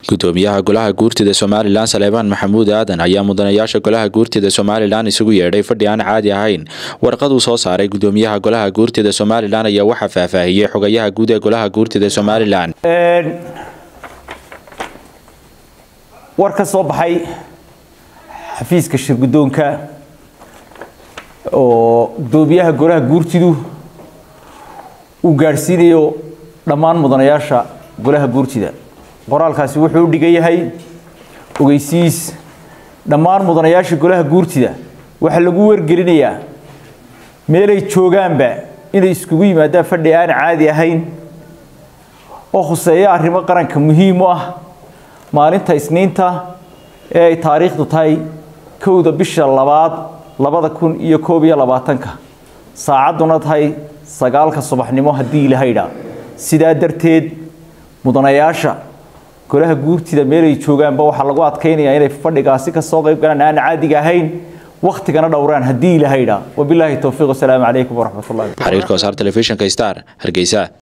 gudoomiyaha golaha guurtida somalilan saleebaan maxamuud aadan ayaa mudanayaasha golaha guurtida somalilan isugu yeedhay fadhi aan caadi ahayn warqad uu soo saaray gudoomiyaha golaha guurtida somalilan ayaa waxaa faahfaahiyey xogayaha guud ee golaha guurtida somalilan war ka soo baxay xafiiska shirgudoonka oo gudoomiyaha golaha guurtidu uu gaadhsiinayo dhammaan mudanayaasha golaha guurtida qoraalkaasi wuxuu u dhigan yahay ogeysiis dhammaan mudanayaasha golaha guurtida waxaa lagu wargelinayaa meelay joogaanba inay iskugu yimaadaan fadhi aan caadi ahayn oo khuseeya arrimo qaranka muhiim u ah maalinta isniinta ee ay taariikhdu tahay kowda bisha labaad labada kun iyo koob iyo labaatanka saacadduna tahay sagaalka subaxnimo haddii ilahaydha sidaa darteed mudanayaasha golaha guurtida meelay joogaanba waxaa lagu adkaynayaa inay fadhigaasi ka soo qayb galaan aan caadiga ahayn wakhtigana dhowraan haddii ilahaydha wabilaahi towfiiq wasalaamu calaykum waraxmatullahi xariirka wasaar telefishinka star hargeysa